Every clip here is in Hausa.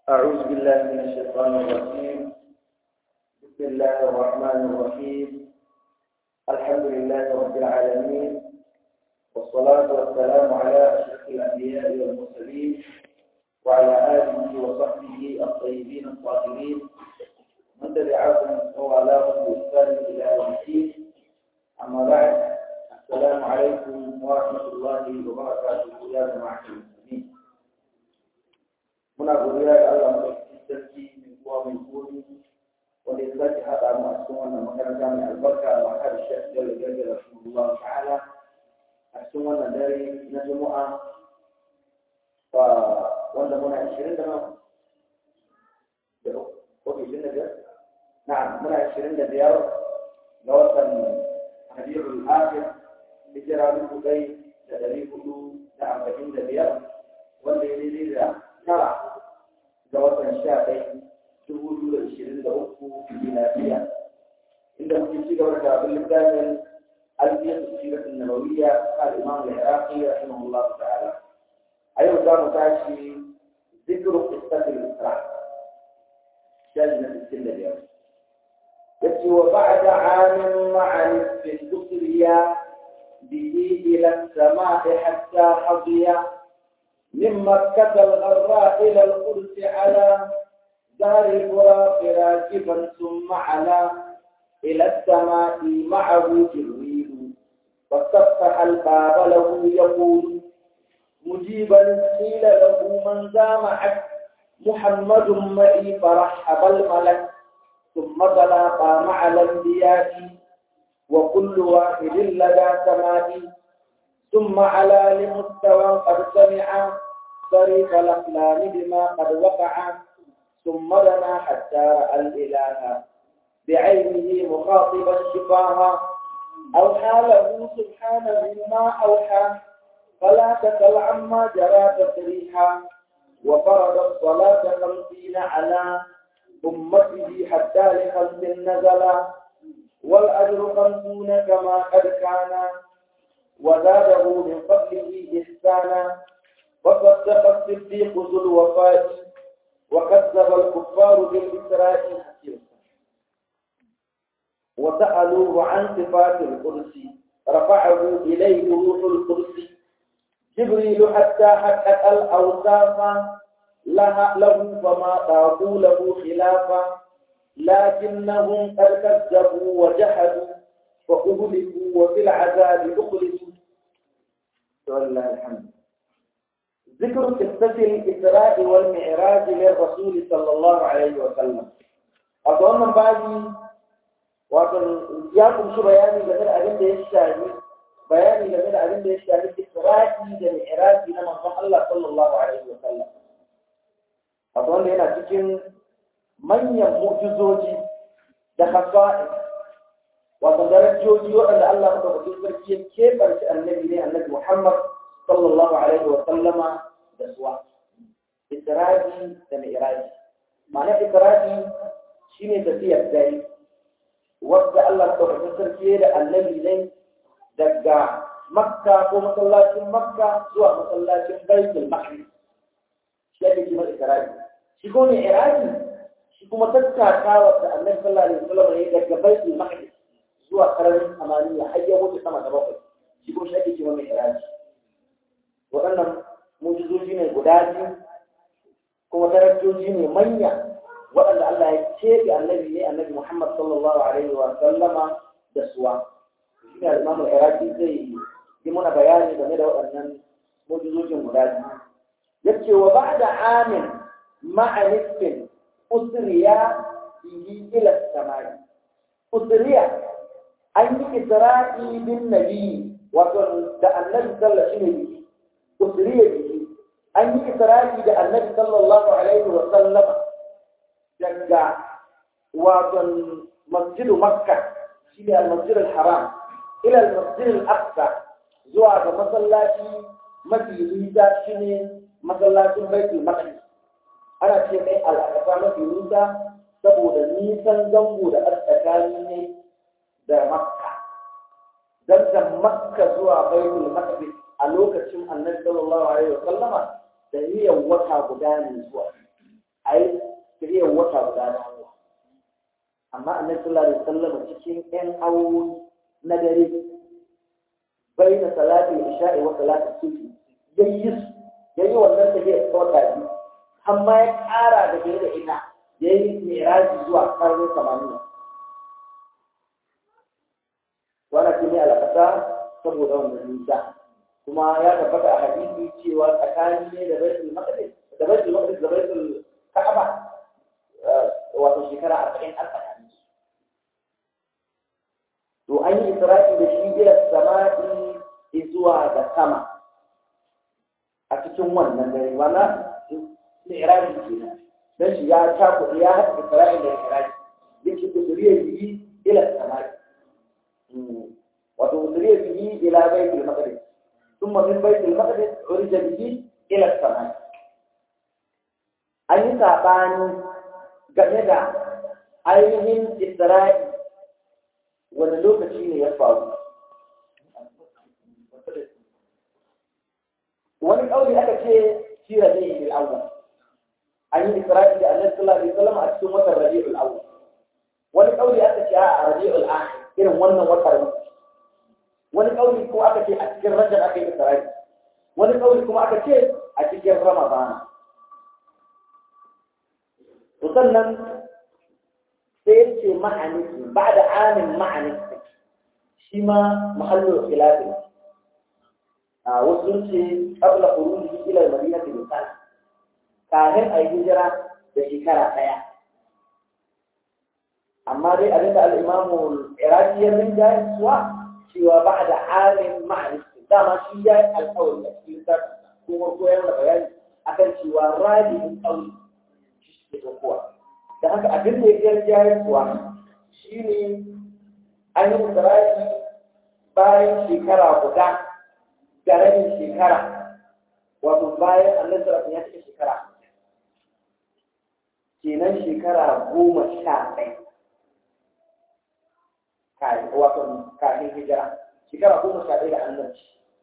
أعوذ بالله من الشيطان الرجيم بسم الله الرحمن الرحيم الحمد لله رب العالمين والصلاة والسلام على أشرف الأنبياء والمرسلين وعلى آله وصحبه الطيبين الطاهرين من تبعهم ووالاهم بإحسان إلى يوم الدين أما بعد السلام عليكم ورحمة الله وبركاته يا جماعة المسلمين muna godiya da Allah madaukakin sarki mai kowa mai komi wanda ya sake haɗa mu a cikin wannan makaranta mai albarka a makar shek da gaggara rasulullah ta'ala a cikin wannan dare na juma'a wanda muna ishirin da nawa da ko ishirin da biyar na'am muna ishirin da biyar ga watan hadiyar akhir hijira dubu ɗai da ɗari hudu da arba'in da biyar wanda ya daidai da tara ga watan sha ɗaya dubu biyu da ishirin da uku miladiya inda muke ci gaba da abin littafin alfiyar sirat nabawiyya al imam al-iraqi rahimahullah ta'ala a yau za mu tashi zikru qissatil isra shaji na sittin da biyar yace wa ba'da amin ma'a nisfin dukriya bihi ila as-sama'i hatta hadiya من مكة الغراء إلى القدس على دار البراق راكبا ثم على إلى السماء معه جبريل واستفتح الباب له يقول مجيبا قيل له من ذا معك محمد معي فرحب الملك ثم تلاقى مع الانبياء وكل واحد لدى سمائي ثم على لمستوى قد سمع صريف الأقلام بما قد وقع ثم دنا حتى رأى الإله بعينه مخاطبا شفاها أوحى له سبحانه ما أوحى فلا تسل عما جرى تسريحا وفرض الصلاة خمسين على أمته حتى لخمس نزلا والأجر خمسون كما قد كان وزاده من فضله إحسانا وصدق الصديق ذو الوفاء وكذب الكفار بالإسراء وسألوه عن صفات القدس رفعه إليه روح القدس جبريل حتى حقق الأوصاف لها له فما طاقوا له خلافا لكنهم قد كذبوا وجحدوا وأهلكوا وفي العذاب أخلصوا ولله الحمد ذكر قصة الإسراء والمعراج للرسول صلى الله عليه وسلم أظن بعدي وأظن ياكم شو بياني جميل أبين ده الشاهي بياني جميل أبين ده الشاهي إسراء والمعراج لمن الله صلى الله عليه وسلم أظن هنا تكين من يموجزوجي ده خصائص wato darajoji waɗanda Allah madaukakin sarki ya keɓarci annabi ne annabi Muhammad sallallahu alaihi wa sallama da suwa Isra'i da Mi'raji ma'ana Isra'i shine tafiyar dare wadda Allah madaukakin sarki ya da annabi ne daga Makka ko masallacin Makka zuwa masallacin Baitul Maqdis shi ake kima Isra'i shi ko Mi'raji shi kuma tattakawa da annabi sallallahu alaihi wa sallam ne daga Baitul Maqdis zuwa karamin samaniya har ya wuce sama da bakwai shi ko shi ake cewa mai iraji waɗannan mujizoji ne guda biyu kuma darajoji ne manya waɗanda Allah ya keɓe annabi ne annabi Muhammad sallallahu alaihi wa sallama da suwa shi ne al-Imam al-Iraqi zai yi muna bayani game da waɗannan mujizojin guda biyu yace wa ba'da amin ma'a nisfin usriya bihi ila samai usriya an yi isra'i bin nabi wato da annabi sallallahu alaihi wasallam usriya bihi an yi isra'i da annabi sallallahu alaihi wasallam daga wato masjidu makka shine al-masjid al-haram ila al-masjid al-aqsa zuwa ga masallaci mafi nisa shine masallacin baitul maqdis ana ce mai al-aqsa mafi nisa saboda nisan zango da tsakani ne da makka don da makka zuwa baitul maqdis a lokacin annabi sallallahu alaihi wa sallama da niyyar wata guda ne zuwa a yi amma annabi sallallahu alaihi wasallam cikin ƴan awowi na dare bai da salati isha'i wa salati subhi yayi yayi wannan da ya tsota shi amma ya ƙara da gare da ita yayi miraji zuwa karni 80 wannan shine alƙasa saboda wannan nisa kuma ya tabbata a hadisi cewa tsakanin ne da baitul maqdis da baitul maqdis da baitul ka'aba wato shekara arba'in an tsakanin su to an yi isra'i da shi ila sama'i zuwa ga sama a cikin wannan dare wala mi'raji kenan dan shi ya taku ya haɗa isra'i da mi'raji yake kusuriya bihi ila sama'i wato kusuriya bihi ila baitul maqdis ثم من بيت المقدس عرج به إلى السماء أي سابان جميلة ainihin Isra'i wani lokaci ne ya faru. Wani ƙauri aka ce shi rabi'ul awwal. An yi Isra'i da Annabi sallallahu alaihi wasallam a cikin watan rabi'ul awwal. Wani ƙauri aka ce a rabi'ul akhir irin wannan watan wani ƙauri ko aka ce a cikin Rajab aka yi Isra'i. Wani ƙauri kuma aka ce a cikin Ramadana. To sannan sai ce ma'aniki ba da amin ma'aniki shi ma mahallin khilafi a wasu ce qabla khuruji ila al-madina bi sana kafin a yi hijira da shekara ɗaya amma dai abin da al-imamu iraki ya min da suwa cewa ba da amin ma'aniki dama shi ya yi alƙawari a cikin sarki kuma koyar da bayani akan cewa rajin ƙauye shi ke kowa da haka abin da ya jayar kuwa shi ne an yi isra'i bayan shekara guda da rabin shekara wato bayan annan sarrafin ya cika shekara kenan shekara goma sha ɗaya wato kafin hijira shekara goma sha ɗaya da annabci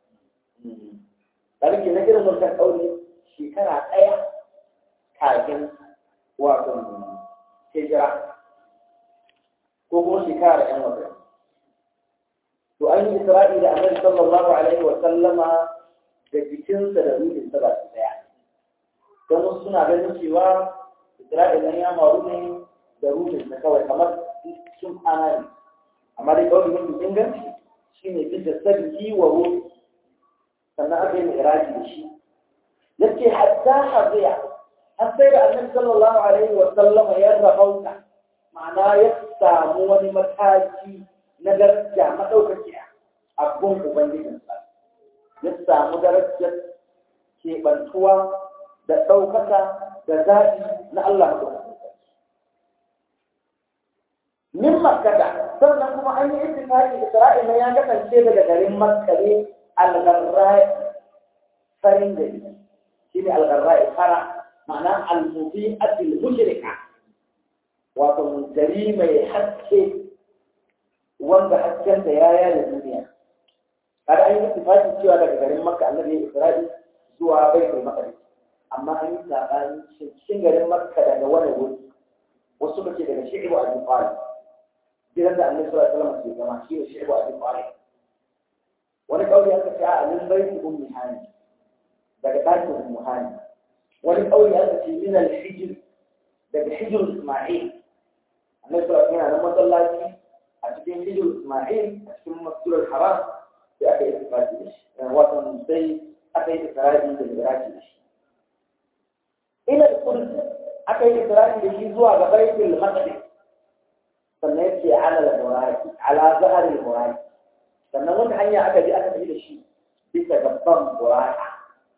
ɗan ke na irin wancan ƙauri shekara ɗaya kafin wato hijira ko kuma shekara da ‘yan wata. To an yi Isra'i da Annabi sallallahu Alaihi wa sallama da jikinsa da ruhinsa ba su daya. Don wasu suna ganin cewa Isra'i nan ya maru ne da ruhinsa kawai kamar sun ana ne. Amma dai kawai mafi inganci shi ne duk da sabbi wa ruhi sannan aka yi mai da shi. Yace hatta haziya har sai da annabi sallallahu alaihi wa sallama ya rabauta ma'ana ya samu wani mataki na daraja madaukakiya a gun ubangijinsa ya samu darajar keɓantuwa da ɗaukaka da zaɓi na Allah madaukakin min makkata sannan kuma an yi ittifaqi Isra'ila ya kasance daga garin Makka ne al-Gharra'i farin gari shine al-Gharra'i fara ma'ana al-mubi'atil mushrika wato gari mai haske wanda hasken da ya yaya duniya kada an yi tafaki cewa daga garin makka annabi ya isra'i zuwa baitul maqdis amma an yi sabani cikin garin makka daga wani wuri wasu kace daga shi'bu abi talib gidan da annabi sallallahu alaihi wasallam ke zama shi ne shi'bu abi talib wani kauli aka ce a min baiti ummi hani daga ɗakin ummu hani wani ƙauye aka ce min al-hijr daga hijr Isma'il annabi sallallahu alaihi wasallam masallaci a cikin hijr Isma'il a cikin masjidul haram sai aka yi ittifaqi da shi wato sai aka yi ikrari da iraki da shi ila al-qudus aka yi ikrari da shi zuwa ga baitul maqdis sannan yace ala al-muraki ala zahar al-muraki sannan wata hanya aka bi aka tafi da shi bisa gaban buraka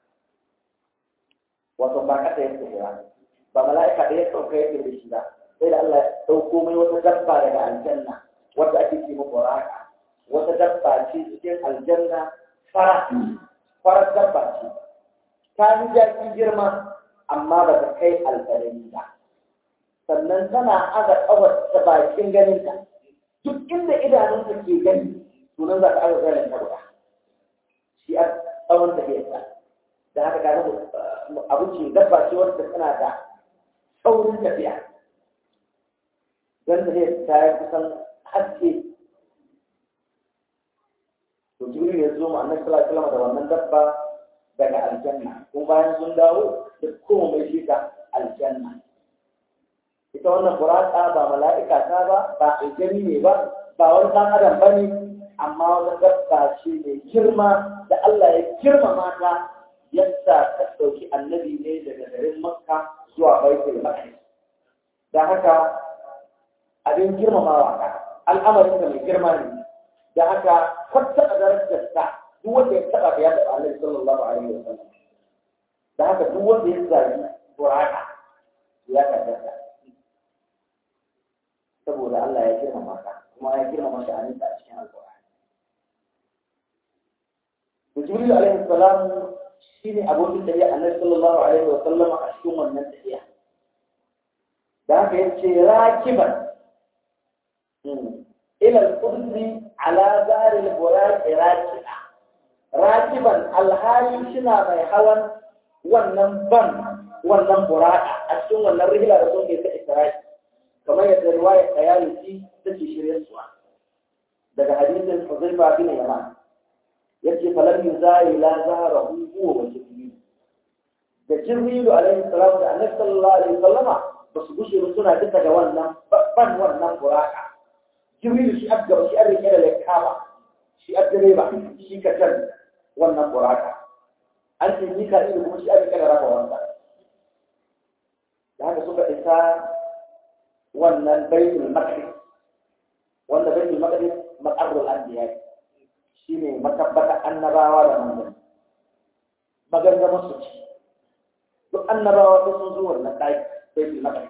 wato ba kasa yake kira ba mala'ika da ya sauka yake da shi ba sai da Allah ya dauko mai wata dabba daga aljanna wanda ake ce mata buraka wata dabba ce cikin aljanna fara fara dabba ce ta yi jaki girma amma ba ta kai alƙalami ba sannan tana aza kawar ta bakin ganinta duk inda idanunta ke gani sunan za ka aza ganin ta guda shi a tsawon tafiyarta da haka ka abinci dabba ce wadda tana da saurin tafiya don ta ta yi kusan haske to jibril ya zo ma annabi sallallahu alaihi wasallam da wannan dabba daga aljanna kuma bayan sun dawo da kuma mai shi ka aljanna ita wannan buraka ba mala'ika ta ba ba aljani ne ba ba wani ɗan adam ba ne amma wani dabba ce mai girma da Allah ya girmama ta yadda ta ɗauki annabi ne daga garin makka zuwa baitul maqdis da haka abin girmamawa ka al'amarin da mai girma ne da haka kwata a darajar ta duk wanda ya taɓa ya taɓa annabi sallallahu alaihi wa sallam da haka duk wanda ya zagi buraka ya kaddara saboda Allah ya girmama ka kuma ya girmama shi a a cikin alƙur'ani to jibril alaihi salam shine abokin da ya annabi sallallahu alaihi wa sallam a cikin wannan tafiya da haka yace rakiban ila al-qudsi ala dar al-buraq rakiba rakiban alhali shina mai hawan wannan ban wannan buraka a cikin wannan rihla da sun ke ta isra'i kamar yadda riwaya kayalisi take shirye suwa daga hadisin Huzaifa bin Yaman yace falam yuzai la zaharahu huwa wa jibril da jibril alaihi salam da annabi sallallahu alaihi wasallama ba su gushe ba suna duka da wannan ban wannan buraka jibril shi abga shi an rike da lakama shi abdare ba shi ka tan wannan buraka an ce ni ka kuma shi an rike da rafa wannan da haka suka isa wannan baitul maqdis wanda baitul maqdis maqarrul anbiya shine matabbata annabawa da manzanni magangama su ci duk annabawa sun sun zo wannan dai baitul maqdis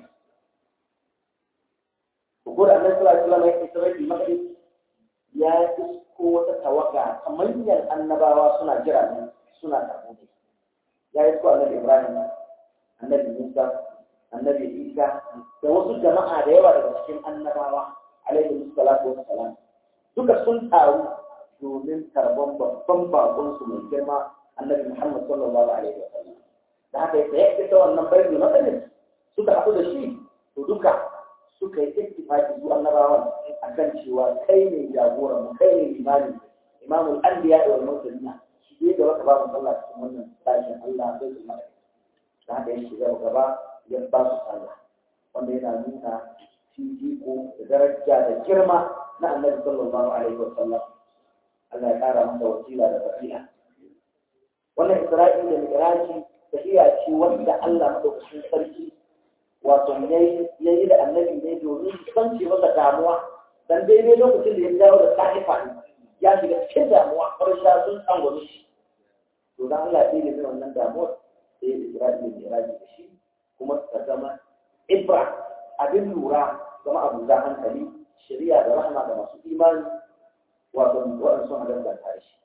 ko da annabi sallallahu alaihi wasallam ya isa baitul maqdis ya isko wata tawaga ta manyan annabawa suna jira ne suna karɓo ya isko annabi ibrahim annabi musa annabi isa da wasu jama'a da yawa daga cikin annabawa alaihi salatu wassalam duka sun taru domin karban babban bakon su mai girma annabi muhammad sallallahu alaihi wasallam da haka yake yake ta wannan bayyana matsalin suka haɗu da shi to duka suka yi ittifaqi su annabawan akan cewa kai ne jagoran mu kai ne limami imamul anbiya wal mursalin shi ne da wata babu sallah cikin wannan tashin Allah sai su mai da haka yake shiga gaba ya ba su sallah wanda yana nuna fifiko da daraja da girma na annabi sallallahu alaihi wa sallam Allah ya kara masa wasila da fasiha wannan isra'i da mi'raji tafiya ce wanda Allah madaukakin sarki wato yayi yayi da annabi ne domin kance masa damuwa dan daidai lokacin da ya dawo da sahifa ya shiga cikin damuwa farsha sun tsangwame shi to dan Allah ya yi wannan damuwar sai isra'i da mi'raji da shi kuma ta zama ibra abin lura zama abu za hankali shari'a da rahama da masu imani wato waɗanda sun halarta tare shi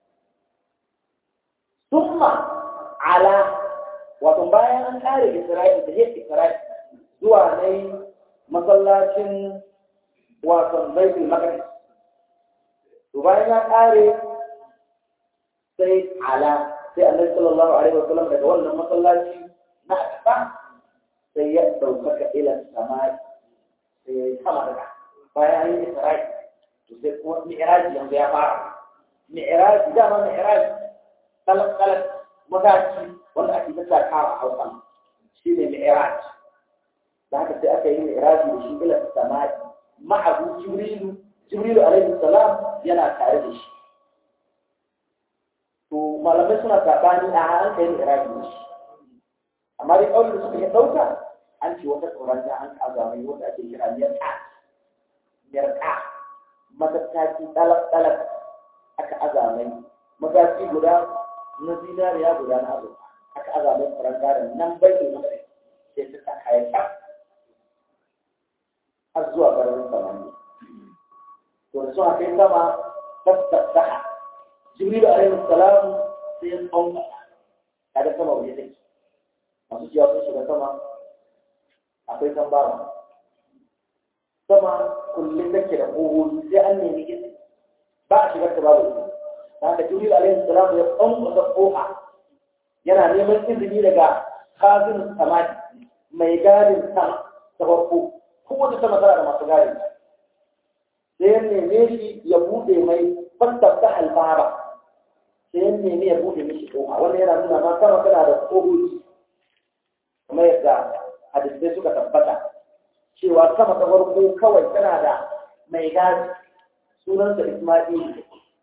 summa ala wato bayan an kare isra'i da yake isra'i zuwa ne masallacin wato baitul maqdis to bayan ya kare sai ala sai annabi sallallahu alaihi wasallam daga wannan masallaci na akaba sai ya ɗaukaka ila samari sai ya yi sama daga bayan yi isra'i to sai kuma mi'raji yanzu ya fara mi'raji dama mi'raji kalak-kalak mataki wanda ake ta takawa a hausa shi ne mi'raji da haka sai aka yi mi'raji da shi ila samari ma'abu jibrilu jibrilu alaihi salam yana tare da shi to malamai suna saɓani a an kai mi'raji da shi amma dai ƙaunin da suka yi ɗauka an ce wata tsoron da an kaza mai wanda ake kira yarka yarka matattaki ɗalak-ɗalak aka azamai mataki guda na zinariya guda na azurfa aka azamai tsoron garin nan bai ne masa sai su ta kayan kyau har zuwa garin samani to da suna kai sama tattattaha jibrilu alaihi salam sai ya tsawon kaga sama waje take masu ciyawa sun shiga sama akwai tambara sama kullum take da ƙogogi sai an nemi izini ba a shigar ta babu izini ta haka jibril alaihi salam ya tsankwasa ƙofa yana neman izini daga kazin samadi mai gadin sama ta farko kowace sama tana da masu gadi sai ya neme shi ya buɗe mai fattafta albara sai ya neme ya buɗe mishi ƙofa wannan yana nuna ma sama tana da ƙofofi kamar yadda hadisai suka tabbata cewa sama ta farko kawai tana da mai gadi sunansa Isma'il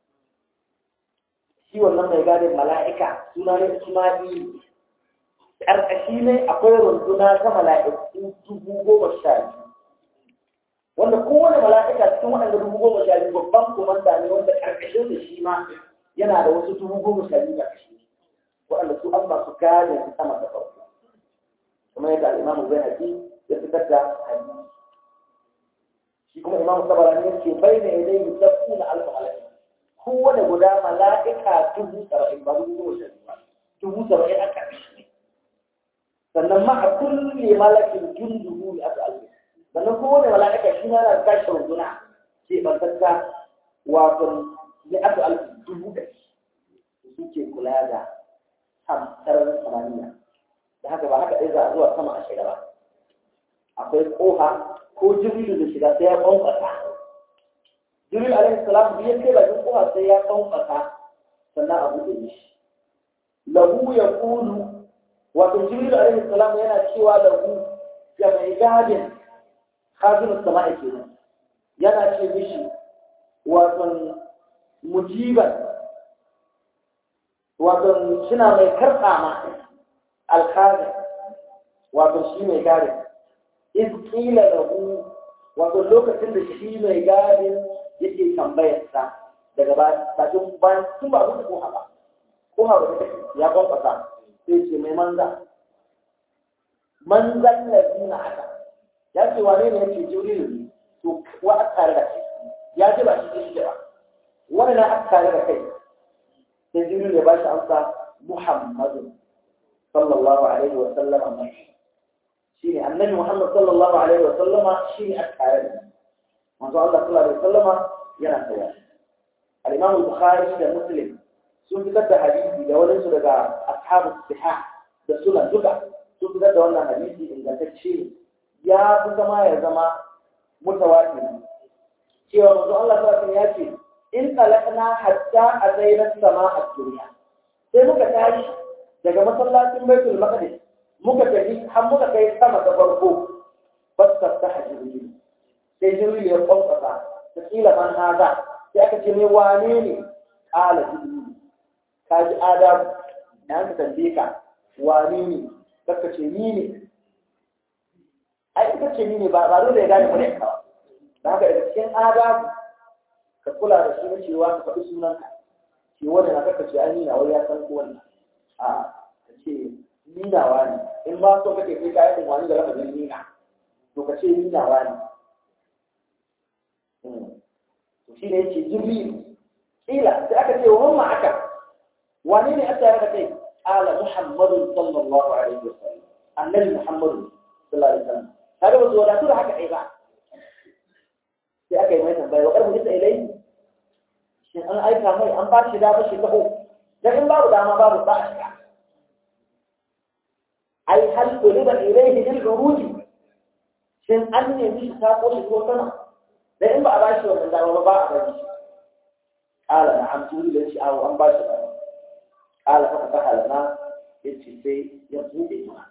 shi wannan mai gadin mala'ika suna ne Isma'il ƙarƙashi ne akwai runduna ta mala'iku dubu goma sha biyu wanda kowane mala'ika cikin waɗanda dubu goma sha biyu babban komanda ne wanda ƙarƙashin da shi ma yana da wasu dubu goma sha biyu ƙarƙashi waɗanda su an masu gadin sama da farko kuma yadda al'imamu bai haƙi ya fitar da hadisi shi kuma imamu sabarani ya ce bai ne dai musabbu na alfa mala'ika kowane guda mala'ika dubu saba'in ba dubu goma sha biyu ba dubu saba'in a ƙarshe sannan ma a kulle malakin junduhu ne aka alfi sannan kowane mala'ika shi ma na tashi runduna ke bantatta wato ne aka alfi dubu da su ke kula da sararin samaniya da haka ba haka ɗaya za a zuwa sama a shiga ba akwai ƙofa ko jibrilu da shiga sai ya ƙwanƙwasa jibril alaihi salam biyar kai bakin ƙofa sai ya ƙwanƙwasa sannan a buɗe mishi lahu ya kulu wato jibril alaihi salam yana cewa lahu ga mai gadin khazin sama'i kenan yana ce mishi wato mujiban wato suna mai karɓa ma alkhazin wato shi mai gadin iz qila lahu wato lokacin da shi mai gadin yake tambayar sa daga bakin bayan sun ba mutu ko haba ko haba ya kwankwasa sai ce mai manza manzan lazina haka ya ce wane ne yake jibrilu ne to wa aka tare da kai ya ji ba shi shi ba wani na aka tare da kai sai jibrilu ya ba shi amsa muhammadu sallallahu alaihi wa sallama mai shine annabi muhammad sallallahu alaihi wa sallama shine aka tare da manzo Allah sallallahu alaihi wa sallama yana tsaye al-imam al-bukhari da muslim sun fitar da hadisi da wani su daga ashabu siha da sunan duka sun fitar da wannan hadisi ingantacce ya fi zama ya zama mutawatir cewa manzo Allah sallallahu ya ce in talaqna hatta atayna sama'a dunya sai muka tashi daga masallacin baitul maqdis muka tafi har muka kai sama ta farko fastaftah jibril sai jibril ya kwamfasa ta kila man hada sai aka ce me wane ne qala jibril ka ji adamu da yanka tambaye ka wane ne kaka ce ni ne ai ita ce ni ne ba ba dole ya gane mu ka da haka daga cikin adamu ka kula da shi na cewa ka faɗi sunanka ce wanda na kaka ce ai ni na wai ya san ko wannan a ka ce ni nawa ne in ba so kake kai kayan wani da lafazin ni na to ka ce ni nawa ne to shi ne yake jibril kila sai aka ce wa mamma aka wane ne aka yarda kai ala muhammadu sallallahu alaihi wasallam annabi muhammadu sallallahu alaihi wasallam kaga ba su wadatu da haka ai ba sai aka yi mai tambaya wa karbu isa ilai shin an aika mai an ba shi dama shi taho dan in babu dama babu ba a shiga ai hal tuliba ilaihi bil uruji shin an nemi shi ta ko shi ko sama dan in ba a ba shi wannan dama ba a bari shi qala na'am tuli da shi awo an ba shi dama قال ففتح لنا يتي سي يبوء ما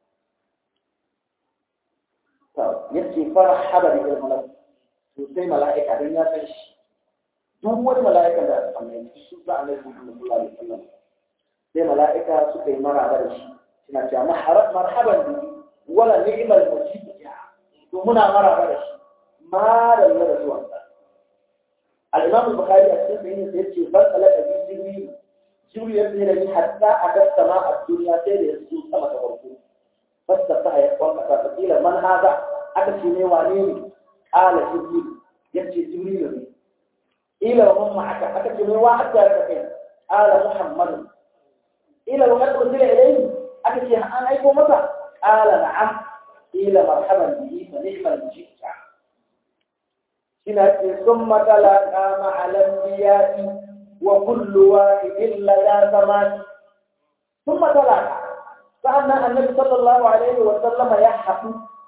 طب يتي فرحب به الملك سي ملائكة دنيا فش duk wani mala'ika da amai su za a laifin Muhammad sallallahu alaihi wasallam sai mala'ika suka yi maraba da shi suna cewa marhaban bi wala ni'mal mujib ya to muna maraba da shi ma da da zuwan sa al-Imam al-Bukhari a cikin sahihin sa yace bal alaka bi jibril jibril ya tsere ni hatta aka sama a duniya sai da yasu sama ta farko fasta ta ya kwanka ta kila man hada aka ce ne wane ne qala jibril yace jibril ne ila wa mamma aka aka ce ne wa aka ya kai qala muhammad ila wa qad ursila ilayhi aka ce an aiko masa qala na'am ila marhaban bihi fa ni'mal mujibta shina ce summa talaqa ma'al anbiya'i وكل واحد لدى ثمان ثم تلاقى فأن النبي صلى الله عليه وسلم يحق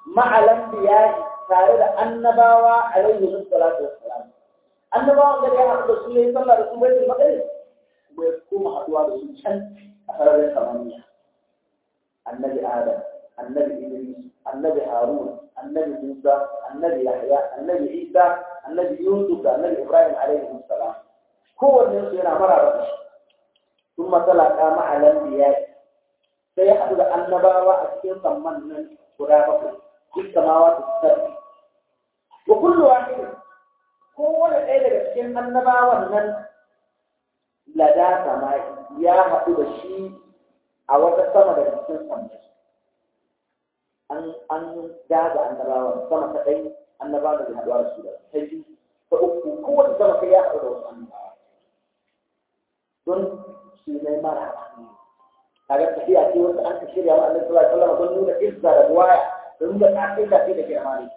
ma'alan biyayi tare da annabawa alaihi salatu wassalam annabawan gari ya haɗu da su yayi sallah da su bai magana kuma ya koma haɗuwa da su can a sararin samaniya annabi adam annabi idris annabi harun annabi musa annabi yahya annabi isa annabi yusuf da annabi ibrahim alaihi salam kowanne su yana maraba da shi ثم تلقى مع الانبياء sai ya haɗu da annabawa a cikin samman nan guda bakwai duk samawa da sarki wa kullu wahid kowane ɗaya daga cikin annabawan nan lada sama ya haɗu da shi a wata sama daga cikin sammai an an daga annabawan sama ta ɗai annabawan da haɗuwa da su da ta biyu ta uku kowace sama sai ya haɗu da wasu annabawa don shi ne mara kaga tafiya ce wanda an ka shirya wa Allah sallallahu alaihi wasallam don nuna izza da buwaya da nuna tsakin da ke da girma ne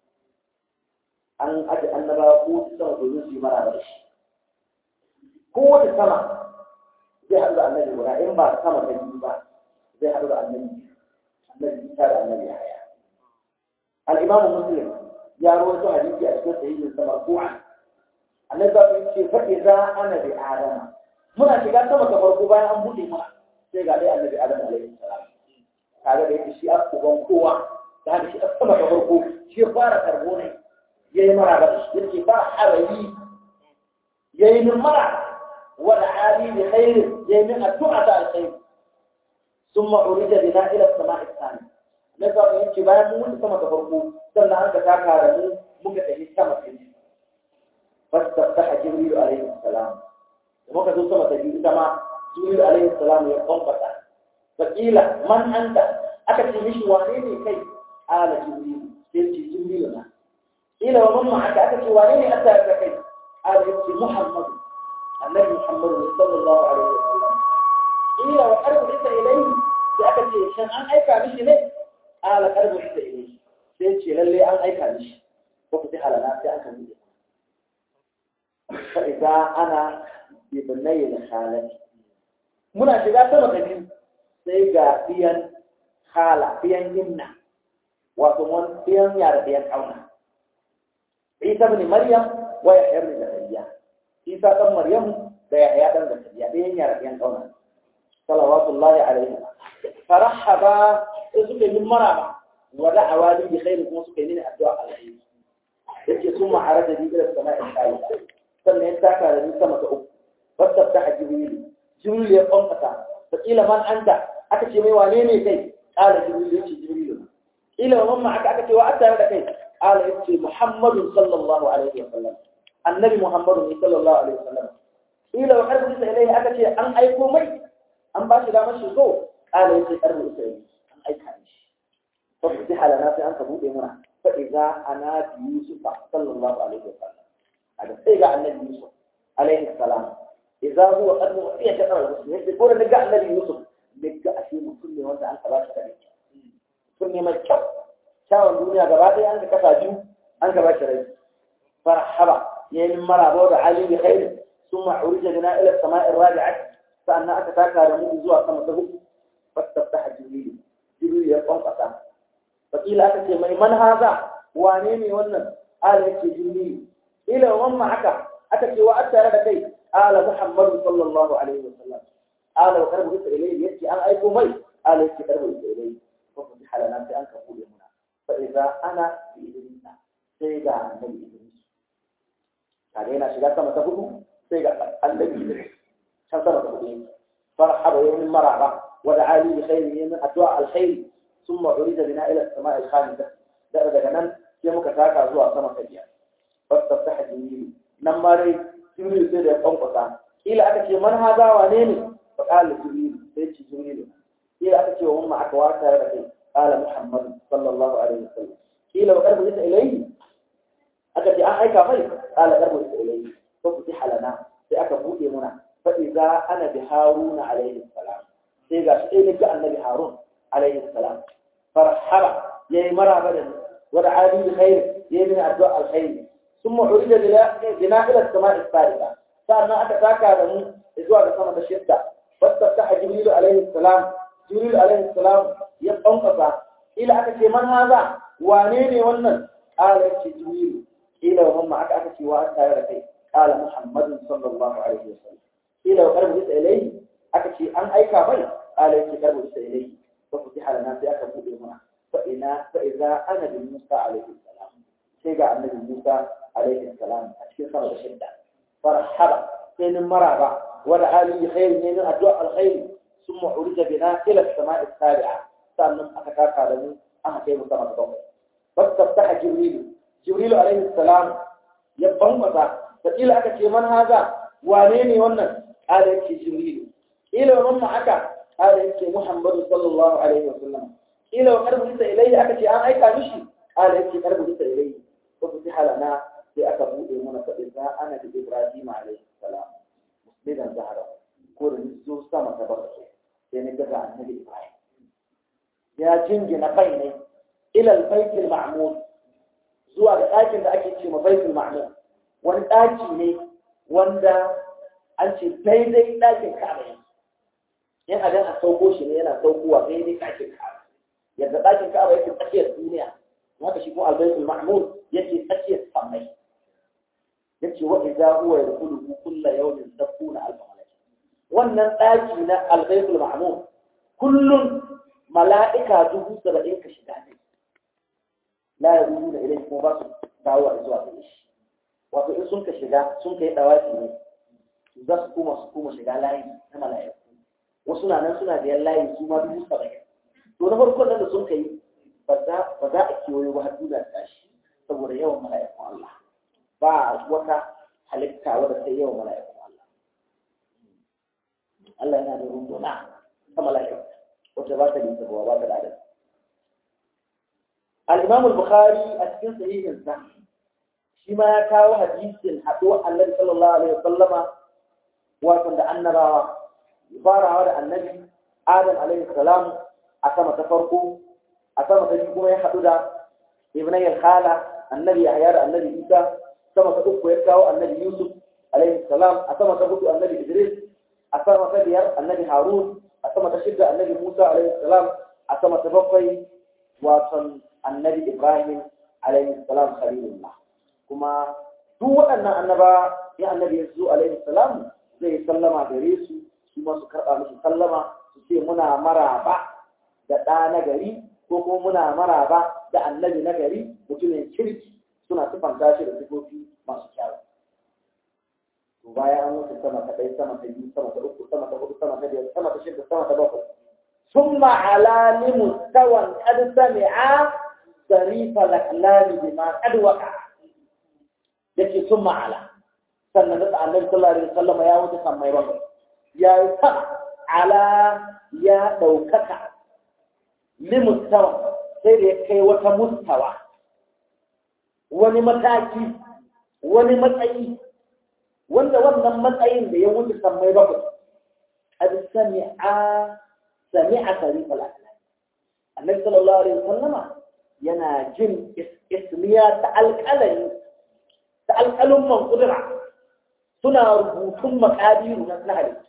an aje annabawa ko sama domin su yi mara da shi kowace sama zai haɗu da annabi guda in ba sama ta biyu ba zai haɗu da annabi annabi Isa da annabi Yahya al-Imam Muslim ya rawaito hadisi a cikin sahihin sa marfu'an annabi sallallahu alaihi wasallam ce fa idza ana bi adama muna shiga sama ta farko bayan an buɗe mana sai ga dai annabi adam alaihi salam kaga da yake shi a uban kowa da haka shi a sama ta farko shi ya fara karbo ne yayi mara da shi yace ba harayi yayi min mara wa ali bi khair yayi min addu'a ta alkhair thumma urida bina ila as-sama'i ath-thani na ga yace bayan mun wuce sama ta farko sannan an ka taka da mu muka tafi sama ta biyu fastaftaha jibril alaihi salam muka zo sama ta biyu ita ma jibril alaihi salam ya kwamfata fakila man anta aka ce mishi wane ne kai ala jibril sai ce jibril na ila wa man ma'aka aka ce wane ne aka ka kai ala yace muhammad annabi muhammad sallallahu alaihi wasallam ila wa arbu ita ilayhi sai aka ce shan an aika mishi ne ala arbu ita ilayhi sai ce lalle an aika mishi ko ku ta halana sai aka mishi fa idza ana ibnai al-khalati muna shiga sama ta biyu sai ga biyan hala biyan yinna wato mun biyan yara biyan kauna Isa ibn Maryam wa Yahya ibn Zakariya Isa dan Maryam da Yahya dan Zakariya biyan yara biyan kauna salawatullahi alaihi farahaba suka yi maraba wa da'awa bi khair kuma suka yi mini addu'a alheri yake sun ma'araja bi ila sama'i salisa sannan ya taka da ni sama ta uku فاستفتح جبريل جبريل يقوم قطع فقيل من أنت أكتش مي وانيني كي قال جبريل يتشي جبريل قيل ومن معك أكتش وأتى هذا كي قال يتشي محمد صلى الله عليه وسلم النبي محمد صلى الله عليه وسلم قيل وحرب ليس إليه أكتش أن أيكو مي أن باشي لا مشي سو قال يتشي أرب إليه أن أيكانش ففتح لنا في أن تبوء منا فإذا أنا بيوسف صلى الله عليه وسلم هذا سيقع النبي يوسف عليه السلام إذا هو قد مغطية شكرا المسلمين يقول أن نقع النبي يوسف نقع شيء كل وانت أنت باش تبيك كل ما تشوف شاو الدنيا قبادي أنت كفاجو أنت باش تبيك فرحبا يعني مرة بود علي بخير ثم عرج بنا إلى السماء الرابعة فأنا أتتاكى رمو إزوى سمته فاستفتح جبريل جبريل يقوم قطع فقيل أتتي من هذا وانيني ونن قال يكي جبريل إلى ومن معك أتتي وأتى لدي آل محمد صلى الله عليه وسلم آل وقرب إليه يأتي أنا أيكو مي آل يأتي قرب إليه ففتح لنا في أنك قول هنا فإذا أنا بإذن سيجا النبي إدريس علينا شجاعة ما تقول سيجا النبي إدريس شمس ما تقول فرحب يوم المرعبة ودعا لي بخير من أدعاء الخير ثم عرض بنا إلى السماء الخامسة دأب دغنان يوم كتاكا زوا سما كجيا فاستفتح جميل نماري jibril sai da ya kwankwasa ila aka ce man haza wane ne fa qala jibril sai ce jibril ila aka ce wa umma aka wata da kai qala muhammad sallallahu alaihi wasallam ila wa qarbu ita ilayhi aka ce an aika mai qala qarbu ita ilayhi fa futiha lana sai aka bude muna fa idza ana bi haruna alaihi salam sai ga shi ne ga annabi harun alaihi salam farhaba yayi maraba da wa da ali bi khair yayi min addu'a alkhair ثم عرج بنا إلى السماء الثالثة فأنا أتتاكى دمو إزواء السماء الشدة فاستفتح جبريل عليه السلام جبريل عليه السلام يبقى قصة ila aka ce man haza wane ne wannan qala yace jibril ila wa mamma aka aka ce wa an tare da kai qala muhammadun sallallahu alaihi wasallam ila wa qarbu isa ilayhi aka ce an aika mai qala yace qarbu isa ilayhi fa futiha lana sai aka bude mana fa ina fa idza ana bi musa alaihi salam sai ga annabi musa alaihi salam a cikin sama da shidda farhaba sai nin maraba wa da ali khair ne min addu'a alkhair ثم عرج بنا إلى السماء السابعة sannan aka taka da mu aka kai mu sama da bakwai fastaftah jibril jibril alaihi salam ya bambata da kila aka ce man haza wane ne wannan ala yake jibril ila man ma aka ala yake muhammadu sallallahu alaihi wasallam ila wa qarbu isa ilayhi aka ce an aika mishi ala yake qarbu isa ilayhi ko fi halana sai aka bude mana fa idza ana bi ibrahim alaihi salam musliman zahara ko da zo sama ta bakwai sai na ga annabi ibrahim ya jingina kai ne ilal baitul ma'mur zuwa ga ɗakin da ake ce ma baitul ma'mur wani ɗaki ne wanda an ce daidai ɗakin ka'aba ne in a a sauko shi ne yana saukowa daidai ɗakin ka'aba yadda ɗakin ka'aba yake tsakiyar duniya haka shi kuma albaitul ma'mur yake tsakiyar sammai yace wa idza huwa yadkhulu kulla yawmin sabuna alf malak wannan ɗaki na albaitul ma'mur kullun mala'ika dubu saba'in ka shiga ne la ya rubu da ilai kuma ba su dawo a zuwa gare shi wato in sun ka shiga sun ka yi dawaki ne za su koma su koma shiga layi na mala'iku wasu na nan suna biyan layi su ma dubu saba'in to na farkon nan da sun ka yi ba za a kewayo ba har duniya ta shi saboda yawan mala'ikun Allah ba wata halitta wadda sai yawan mala'ikun Allah Allah yana da runduna ta mala'iku wacce ba ta da ita ba ta da adadi. Al-Imam al-Bukhari a cikin sahihin sa shi ma ya kawo hadisin haɗuwar Annabi sallallahu alaihi wasallama wato da annabawa farawa da Annabi Adam alaihi salam a sama ta farko a sama ta biyu kuma ya haɗu da Ibn al-Khala Annabi Yahya da Annabi Isa sama ta uku ya kawo Annabi Yusuf alaihi salam a sama ta hudu Annabi Idris a sama ta biyar Annabi Harun a sama ta shidda annabi Musa alaihi salam a sama ta bakwai wasan annabi Ibrahim alaihi salam khalilullah kuma duk waɗannan annaba ya annabi Yesu alaihi salam zai sallama gare su su ma su karɓa musu sallama su ce muna maraba da ɗa na gari ko kuma muna maraba da annabi na gari mutumin kirki suna sifanta shi da sifofi masu kyawu to bayan an wuce sama ta ɗaya sama ta biyu sama ta uku sama ta hudu sama ta biyar sama ta shida sama ta bakwai ثم على لمستوى قد سمع صريف الأكلام بما قد وقع yake sun ma'ala sannan da annabi sallallahu alaihi wasallam ya wuce kan mai bakwai ya yi sama ala ya ɗaukaka limustawa sai da ya kai wata mustawa wani mataki wani matsayi wanda wannan matsayin da ya wuce kan mai bakwai qad sami'a sami'a sarifal aklam annabi sallallahu alaihi wasallama yana jin ismiya ta alƙalami ta alƙalin man kudura suna rubutun makadiru na halittu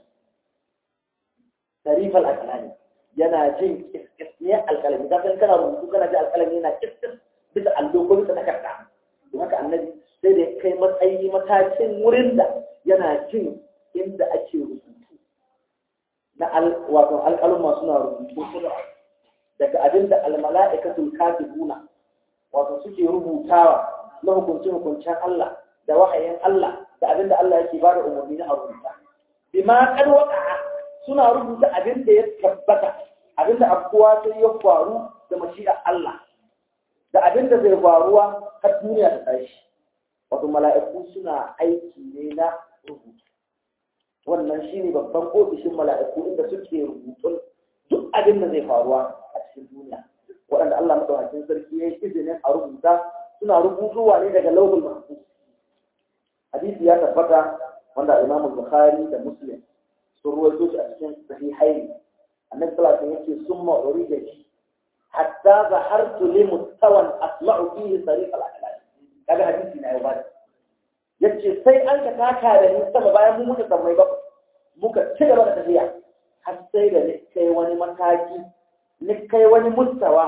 sarifal alƙalami yana jin ismiyar alƙalami ka san kana rubutu kana ji alƙalami yana kiskis bisa allo ko bisa takarda don haka annabi sai da kai matsayi matakin wurin da yana jin inda ake rubutu na wato alƙaluma suna rubutu kudura daga abin da almala'ikatul katibuna wato suke rubutawa na hukunce-hukuncen Allah da wahayin Allah da abin da Allah yake bada umarni na rubuta bima kad waqa'a suna rubuta abin da ya tabbata abin da abuwa sai ya faru da mashi'a Allah da abin da zai faruwa har duniya ta tashi wato mala'iku suna aiki ne na rubutu wannan shine babban ofishin mala'iku inda suke rubutun duk abin da zai faruwa a cikin duniya waɗanda Allah madaukakin sarki ya yi izinin a rubuta suna rubutuwa ne daga lauhul mahfuz hadisi ya tabbata wanda Imam Bukhari da Muslim sun ruwaito shi a cikin sahihaini annabi sallallahu alaihi wasallam yake summa urida shi hatta zahartu li mustawan asma'u fihi sarif al-aqlal kaga hadisi na yau yace sai an ka taka da ni sama bayan mun muka sammai ba muka ci gaba da tafiya har sai da ni kai wani mataki ni kai wani mustawa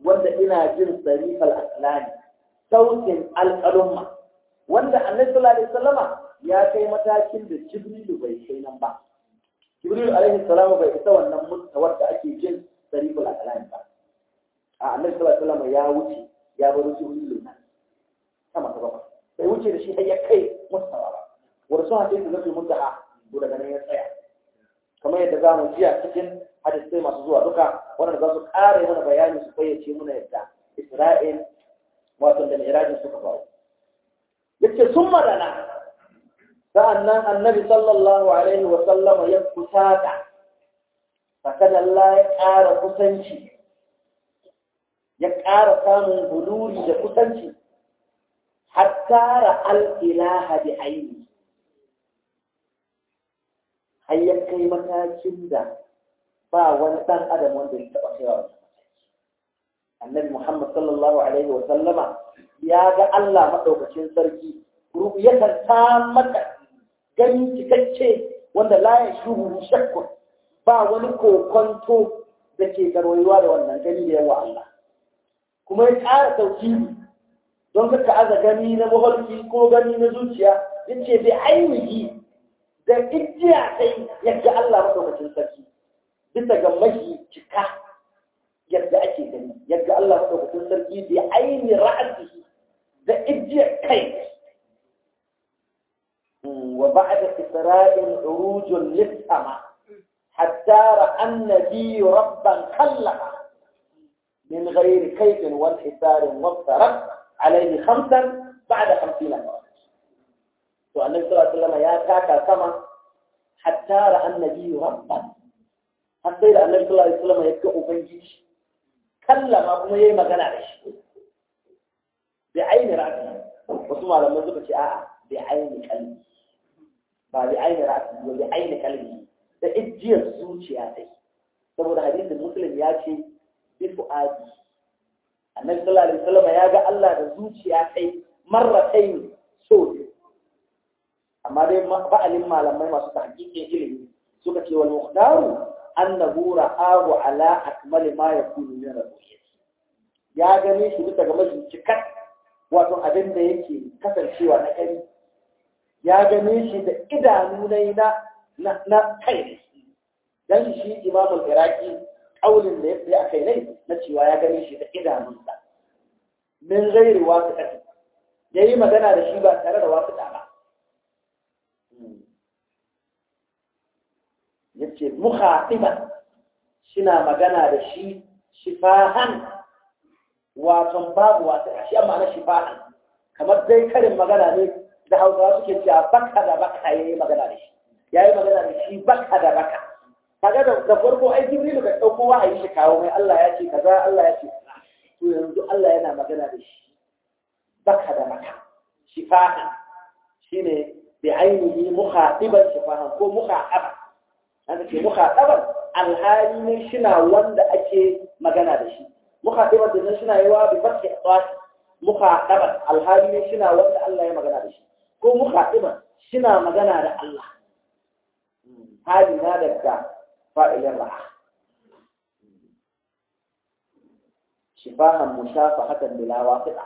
wanda ina jin sarifal aslani sautin alƙalumma wanda annabi sallallahu alaihi wasallama ya kai matakin da jibrilu bai kai nan ba jibrilu alaihi salamu bai isa wannan mustawar da ake jin sarifal aslani ba a annabi sallallahu alaihi wasallama ya wuce ya bar jibrilu nan sama ta bakwai bai wuce da shi har ya kai mustawa ba wanda sun hadisi zai muntaha ko daga nan ya tsaya kamar yadda za mu jiya cikin hadisai masu zuwa duka wanda za su ƙara mana bayani su fayyace muna yadda Isra'il wato da Mi'rajin suka faru yace sun madana sa'annan annabi sallallahu alaihi wa sallam ya kusata fakan Allah ya ƙara kusanci ya ƙara samun huluri da kusanci hatta ra'al ilaha bi aini har ya kai matakin da ba wani ɗan adam wanda ya taɓa kaiwa wani annabi muhammad sallallahu alaihi wa sallama ya ga allah maɗaukacin sarki yakan ta mata gani cikakke wanda la ya shuhu shakkun ba wani kokonto da ke garwaiwa da wannan gani da yawa allah kuma ya ƙara tauhidi don ka aza gani na mafarki ko gani na zuciya yace bai ainihi da ijiya sai yadda Allah maɗaukacin sarki bisa ga mahi cika yadda ake gani yadda Allah maɗaukacin sarki bi aini ra'asi da ijiyar kai wa ba'da isra'il urujun lis-sama hatta ra'a an-nabi rabban kallama min ghairi kayfin wal hisarin wa tarak alayhi khamsan ba'da 50 marra to annabi sallallahu alaihi wasallam ya taka sama hatta ra annabi rabban har sai da annabi sallallahu alaihi wasallam ya ga ubangiji kallama kuma yayi magana da shi bi aini ra'si wasu malamai suka ce a'a bi aini kalbi ba bi aini ra'si ba bi aini kalbi da ijiyar zuciya sai saboda hadisin muslim ya ce bi fu'adi annabi sallallahu alaihi wasallam ya ga Allah da zuciya sai marratayn so amma dai ba'alin malamai masu tahqiqin ilimi suka ce wal muqdaru annahu ra'ahu ala akmali ma yakunu min ru'yati ya gane shi bisa ga mafi cikar wato abin da yake kasancewa na kai ya gane shi da idanu na na kai dan shi imam al-iraqi kaulin da ya a kai ne na cewa ya gane shi da idanunsa min ghairi wasiqati yayi magana da shi ba tare da wasiqa ba yace mukhatiban shina magana da shi shifahan wato babu wata shi amma na shifahan kamar dai karin magana ne da Hausawa suke cewa baka da baka yayi magana da shi yayi magana da shi baka da baka kaga da da farko ai Jibril ka dauko wahayi shi kawo mai Allah ya ce kaza Allah ya ce to yanzu Allah yana magana da shi baka da baka shifahan shine bi ainihi mukhatiban shifahan ko mukhataban haka ce mukhataban alhali ne shina wanda ake magana da shi mukhataban da shina yawa bi fathi qas mukhataban alhali ne shina wanda Allah ya magana da shi ko mukhataban shina magana da Allah hali na daga fa'ilin ra'a shifahan mushafahatan bila wasiqa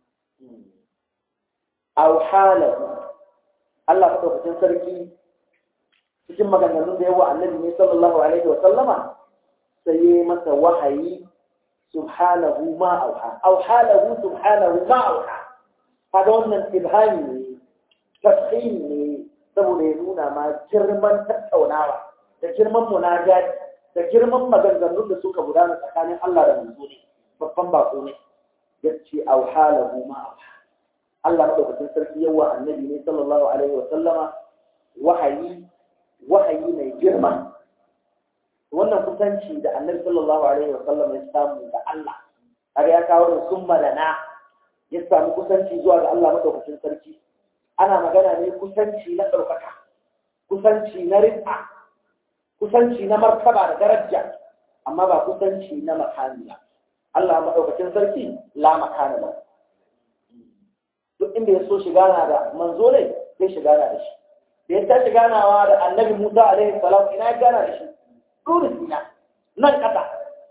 aw halahu Allah madaukakin sarki cikin maganganun da yawa annabi ne sallallahu alaihi wa sallama sai yi masa wahayi subhanahu ma auha aw halahu subhanahu ma auha kaga wannan ibhami ne tafsiri ne saboda ya nuna ma girman tattaunawa da girman munajati da girman maganganun da suka gudana tsakanin Allah da manzo ne babban bako ne yace aw halahu ma auha Allah madaukakin sarki yawa annabi ne sallallahu alaihi wa sallama wahayi wahayi mai girma wannan kusanci da annabi sallallahu alaihi wa sallam ya samu da Allah kaga ya kawo da summa da na ya samu kusanci zuwa ga Allah madaukakin sarki ana magana ne kusanci na ɗaukaka kusanci na rizqa kusanci na martaba da daraja amma ba kusanci na makani ba Allah madaukakin sarki la makana ba duk inda ya so shiga na da manzo ne zai shiga na da shi da ya tashi ganawa da annabi Musa alaihi salam ina ya gana da shi dole sina nan kasa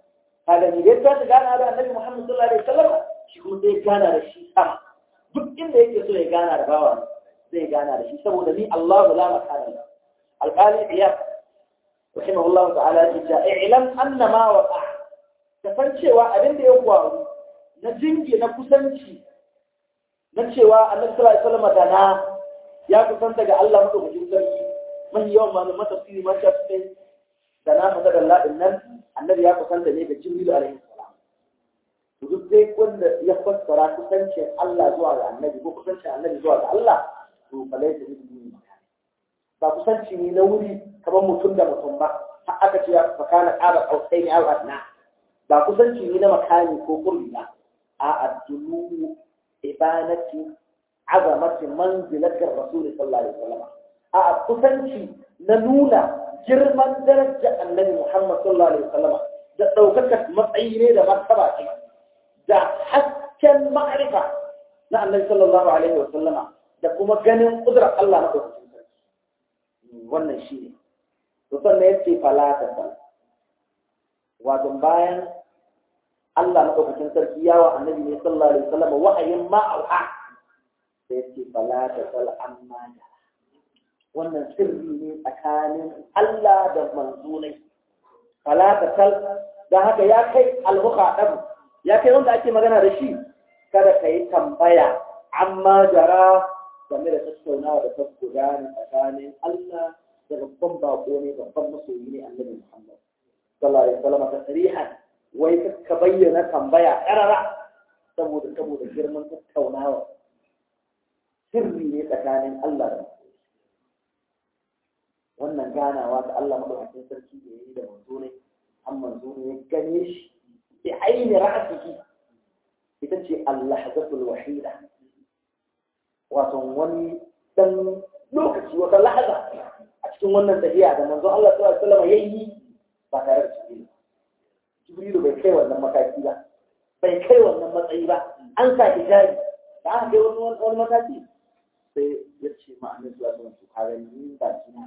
kaga ni dai ta gana da annabi Muhammad sallallahu alaihi wasallam shi kuma zai gana da shi sama duk inda yake so ya gana da bawa zai gana da shi saboda ni Allah la makana la alqali iyad rahimahullah ta'ala ya ce i'lam anna ma waqa ka san cewa abin da ya faru na jingi na kusanci na cewa annabi sallallahu alaihi wasallam da na ya kusanta ga Allah madaukakin sarki mai yawan malaman tafsiri ma ta fi da na fata da ladin nan annabi ya kusanta ne ga jibril alaihi salam to duk dai wanda ya fassara kusancin Allah zuwa ga annabi ko kusancin annabi zuwa ga Allah to falai da bihi ba kusanci ne na wuri kamar mutum da mutum ba har aka ce ya fakana qaba qausai ne al-adna ba kusanci ne na makani ko kurbi ba a addulu ibanati azamati manzilatir rasul sallallahu alaihi wasallam a kusanci na nuna girman darajar annabi Muhammad sallallahu alaihi wasallam da daukakar matsayi ne da martaba ce da hasken ma'rifa na annabi sallallahu alaihi wasallam da kuma ganin kudrar Allah na daukakin sarki wannan shi ne to sannan yace fala ta sal wato bayan Allah na daukakin sarki yawa annabi ne sallallahu alaihi wasallam wa'ayin ma'auha sai yace fala ta sal amma da wannan sirri ne tsakanin Allah da manzonai fala ta sal dan haka ya kai al-mukhadab ya kai wanda ake magana da shi kada ka yi tambaya amma jara game da tattaunawa da ta gudana tsakanin Allah da babban bako ne babban masoyi ne annabi Muhammad sallallahu alaihi wasallam ta sarihan wai ka bayyana tambaya karara saboda saboda girman tattaunawa sirri ne tsakanin Allah da wannan ganawa da Allah madaukakin sarki da yayi da manzo ne an manzo ne ya gane shi bi aini ra'sihi ita ce al-lahzatul wahida wato wani dan lokaci wata lahaza a cikin wannan tafiya da manzo Allah sallallahu alaihi wasallam yayi ba tare da Jibril Jibril bai kai wannan mataki ba bai kai wannan matsayi ba an sa hijabi da aka kai wani wani mataki sai ya ce ma annabi sallallahu alaihi wasallam ka ga ni ba kina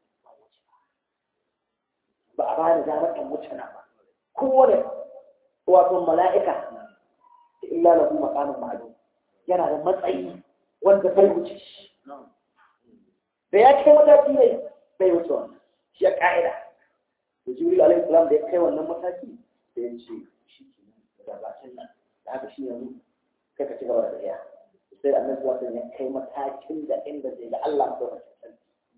ba a bani damar in wuce na ba kowane wato mala'ika illa lahu maqamun ma'lum yana da matsayi wanda bai wuce shi da ya kai mataki ne bai wuce wannan shi ya ka'ida da jibril alaihi salam da ya kai wannan mataki da ya ce shi ke nan da gabacin nan da haka shi yanzu kai ka ci gaba da tafiya sai annabi sallallahu alaihi ya kai matakin da inda zai ga Allah madaukakin sarki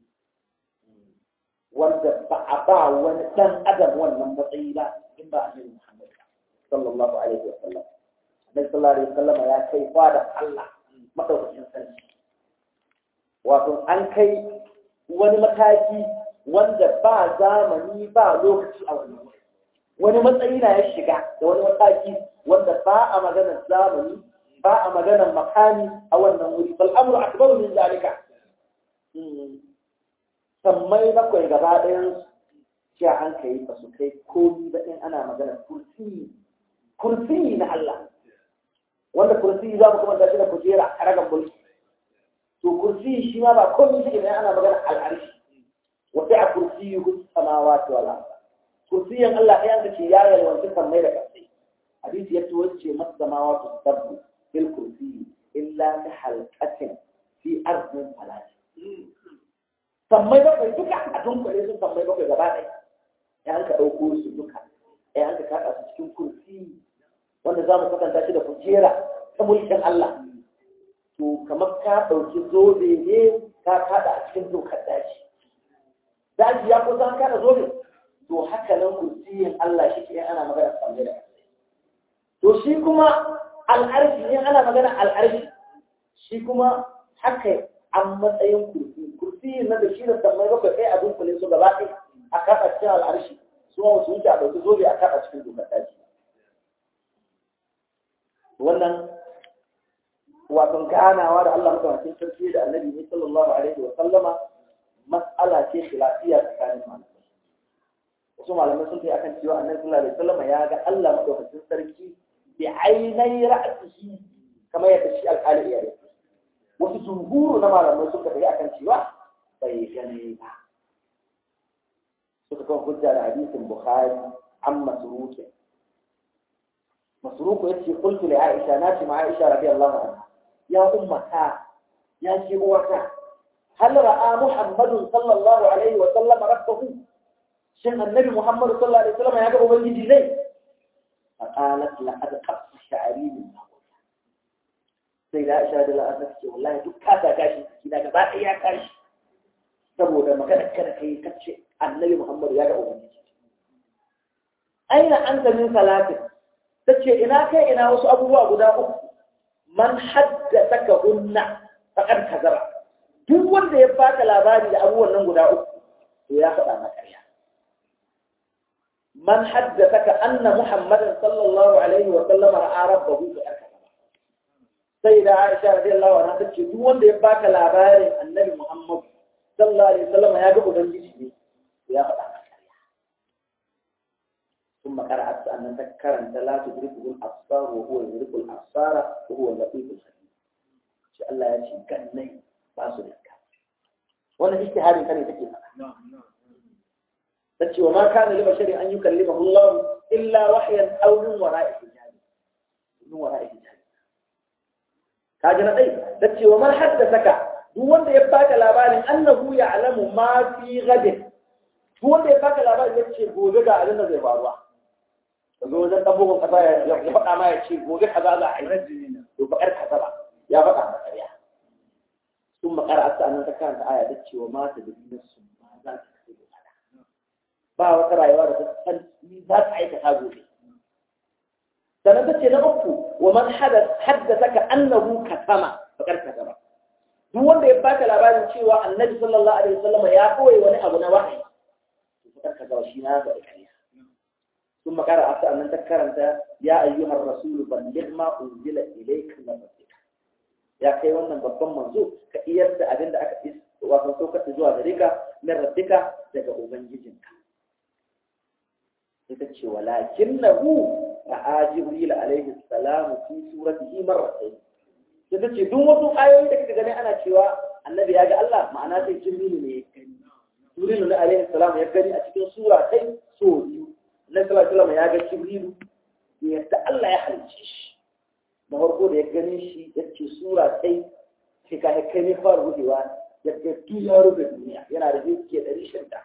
wanda ba a ba wani dan adam wannan matsayi ba in ba annabi Muhammad sallallahu alaihi wa sallam annabi sallallahu alaihi wa sallam ya kai fada Allah madaukakin sarki wato an kai wani mataki wanda ba zamani ba lokaci a wannan wani matsayi na ya shiga da wani mataki wanda ba a maganar zamani ba a maganar makami a wannan wuri bal amru akbaru min zalika sammai bakwai gaba ɗayan cewa an kai ba su kai komi ba in ana maganar kursi kursi na Allah wanda kursi za mu kuma tashi da kujera a ragan mulki to kursi shi ma ba komai shi ne ana magana al'arshi wa sai a kursi hu samawati wal ard kursiyin Allah ɗayan ka ce ya yalwanci sammai da ƙasai hadisi ya tuwo ce mas samawati sabbu fil kursi illa ka halqatin fi ardin falati sammai bakwai duka a dunkule su sammai bakwai gaba ɗaya ya an ka ɗauko su duka ya an ka kaɗa su cikin kursi wanda za mu kwatanta shi da kujera ta mulkin Allah to kamar ka ɗauki zobe ne ka kaɗa a cikin dokar daji daji ya kusa an kaɗa zobe to haka nan kursiyin Allah shi ke ana magana samme da to shi kuma al'arshi ne ana magana al'arshi shi kuma haka an matsayin kursi kursiyin na da shi da sammai bakwai kai a dunkule su gaba ɗaya a kaɗa cikin al'arshi su ma wasu wuce a ɗauki zobe a kaɗa cikin dokar daji wannan wato ganawa da Allah mutawakin sarki da annabi ne sallallahu alaihi wa sallama mas'ala ce khilafiya tsakanin malamai wasu malamai sun kai akan cewa annabi sallallahu alaihi wa sallama ya ga Allah mutawakin sarki bi ainai ra'sihi kamar yadda shi alƙali ya yi wasu jumhuru na malamai suka kai akan cewa bai gane ba suka kan hujja da hadisin bukhari an masrukin masruku yace qultu li aisha na ce ma aisha radiyallahu anha ya ummata ya ce uwata hal ra'a muhammadun sallallahu alaihi wa sallam rabbahu shin annabi muhammad sallallahu alaihi wa sallam ya ga ubangiji ne فقالت لقد قص شعري من sai da Aisha da Allah ce wallahi duk ka ta gashi kina gaba ɗaya ya tashi saboda magana kada kai kace Annabi Muhammad ya ga ubangiji aina anta min salatin tace ina kai ina wasu abubuwa guda uku man haddathaka unna faqad kazara duk wanda ya baka labari da abubuwan nan guda uku to ya faɗa maka ƙarya من حدثك أن محمدا صلى الله عليه وسلم رأى ربه فأكبر سيدة عائشة رضي الله عنها تقول دون دي باك لاباري النبي محمد صلى الله عليه وسلم يا جبو بنجي يا فتح ثم قرأت أن تذكر أن لا تدركه الأبصار وهو يدرك الأبصار وهو اللطيف الخبير شاء الله يا شيخ كان ني باسو لك وانا اجتهاد كان يتكي نعم نعم tace wa ma kana li basharin an yukallimahu Allah illa wahyan aw min wara'i hijab min wara'i hijab kaji na dai tace wa man haddathaka duk wanda ya baka labarin annahu ya'lamu ma fi ghadin duk wanda ya baka labarin yace gobe ga abin da zai faruwa kaga wajen dabbobin kasa ya faɗa ma ya ce gobe kaza za a yi to bakar kaza ba ya faɗa ma ƙarya ثم قرأت أن ذكرت آية تتشي وما تدري نفس ماذا تكسب ba wata rayuwa da ta san ni za ta aikata gobe sannan ta ce na uku wa man haddasa ka annahu katama bakar katama duk wanda ya baka labarin cewa annabi sallallahu alaihi wasallam ya koyi wani abu na wahayi bakar katama shi na ga kariya ثم قرأت أن تكرمت يا أيها الرسول بلغ ما أنزل إليك من ربك يا كي wannan babban manzo ka iyar da abin da aka is wato saukar zuwa gare ka min rabbika daga ubangijinka ita ce walakin na hu a jibril alaihi salamu fi suratihi marratayn ita ce duk wasu ayoyi da kika gani ana cewa annabi ya ga Allah ma'ana sai jibril ne ya gani jibril ne alaihi salamu ya gani a cikin sura sai so biyu annabi sallallahu alaihi wasallam ya ga jibril yadda Allah ya halice shi da farko da ya gani shi ya ce sura sai sai ka kai ne fara rubewa yadda duk ya rufe duniya yana da ke ɗari shida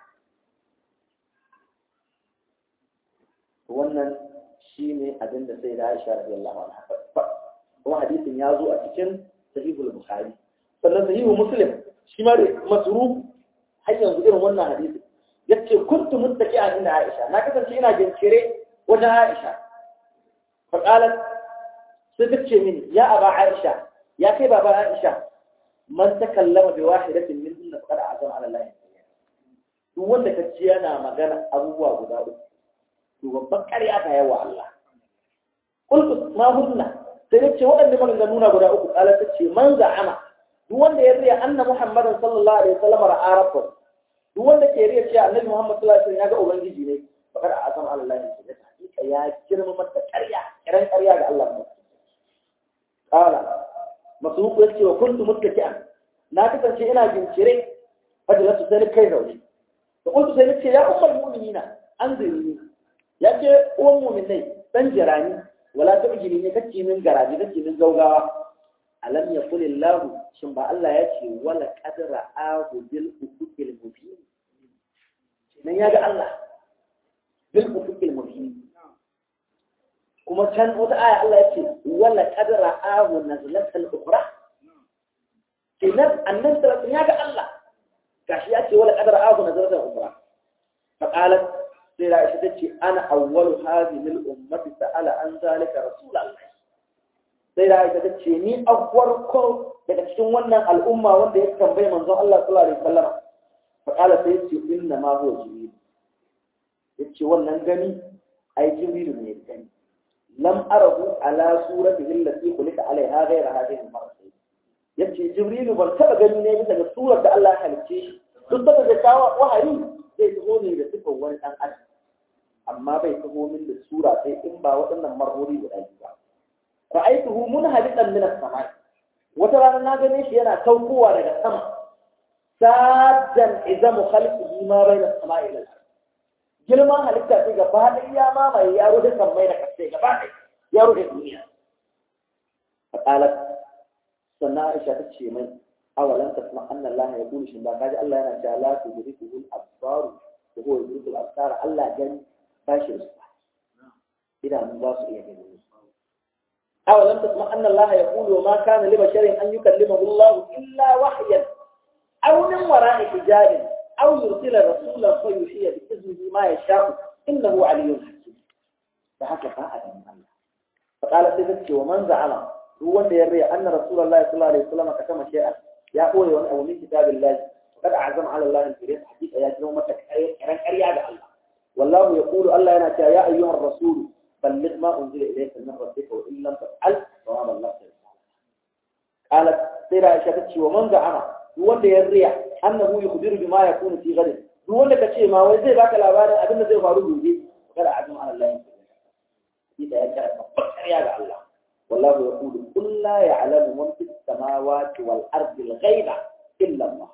wannan shi ne abin da sai da Aisha radiyallahu anha kuma hadisin ya zo a cikin sahihul bukhari sannan sahihul muslim shi ma masru har yanzu irin wannan hadisi yace kuntu muttaqi'an inda Aisha na kasance ina jinkire wajen Aisha fa qalat sai ta ce mini ya aba Aisha ya kai baba Aisha man takallama bi wahidatin min inna faqad azama ala Allah duk wanda kace yana magana abubuwa guda uku to babban ƙarya ta yawa Allah. Kulku ma hunna sai nace waɗanda maganganu na guda uku ƙala ta ce man za'ama duk wanda ya riya anna Muhammadan sallallahu alaihi wasallam ra'a rabbahu duk wanda ke riya cewa annabi Muhammad sallallahu alaihi wasallam ya ga ubangiji ne fakar a azam Allah ne da hakika ya girma mata ƙarya kiran ƙarya ga Allah ne. Ƙala masruku yace wa kuntu muttaki'an na kasance ina jinkire fadilatu sai kai zaune. Da kuntu sai nace ya ummul mu'minina anzirni ya ce uwan muminai dan jirani wala ta ujiri ne kake min garaji kake min gaugawa alam ya kuli lahu shin ba Allah ya ce wala qadra ahu bil ufuqil mubin nan ya ga Allah bil ufuqil mubin kuma can wata aya Allah ya ce wala qadra ahu nazlatal ukhra kenan annan sallallahu ya ga Allah gashi ya ce wala qadra ahu nazlatal ukhra faqalat sai Aisha ta ce ana awwalu hadhihi al-ummati sa'ala an zalika rasulullah sai Aisha ta ce ni awwarko daga cikin wannan al'umma wanda ya tambaye manzon Allah sallallahu alaihi wasallam fa kala sai ce inna ma huwa jibril yace wannan gani ai jibril ne gani lam arahu ala suratihi allati khuliqa alaiha ghayra hadhihi al-marratayn yace jibril ban taba gani ne bisa ga surar da Allah ya halicce shi duk da da kawo wahayi zai zo ne da sifar wani dan adam amma bai taho min da sura sai in ba waɗannan marhuri guda biyu ba ra'aytuhu munhadiqan min as-sama wata rana na gane shi yana saukowa daga sama saddan izamu khalqihi ma bayna as-sama'i ila al-ard girman halitta sai gaba ɗaya ya mamaye ya rufe kan mai da kasai gaba ɗaya ya rufe duniya faqalat sannan Aisha ta ce mai awalan tasma anna Allah ya kulu shin ba kaji Allah yana cewa la tudrikuhu al-absar wa huwa yudriku al-absar Allah gani ba shi da su idan ba su iya gani awalan tasma anna Allah ya kulu ma kana li basharin an yukallimahu Allah illa wahyan aw min wara'i hijabin aw yursila rasulan fa yuhiya bi iznihi ma yasha'u innahu aliyyun hakim da haka ba a ganin Allah فقال سيدك ومن زعم هو wanda ya riya anna rasulullahi sallallahu alaihi wasallam katama shay'an ya koyi wani abu min kitabillahi kad a'zam ala Allah al-karim hakika ya kiro mata kiran ƙarya ga Allah wallahu yaqulu Allah yana cewa ya ayyuhar rasul balligh ma unzila ilayka min rabbika wa in lam taf'al fa ma ballagta qalat sai da Aisha tace wa man za'ama duk wanda ya riya annahu yukhbiru bima yakunu fi ghadin duk wanda kace ma wai zai baka labarin abin da zai faru gobe kada a'zam ala Allah إذا كانت مفكر يا الله والله يقول قل لا يعلم من في السماوات والأرض الغيب إلا الله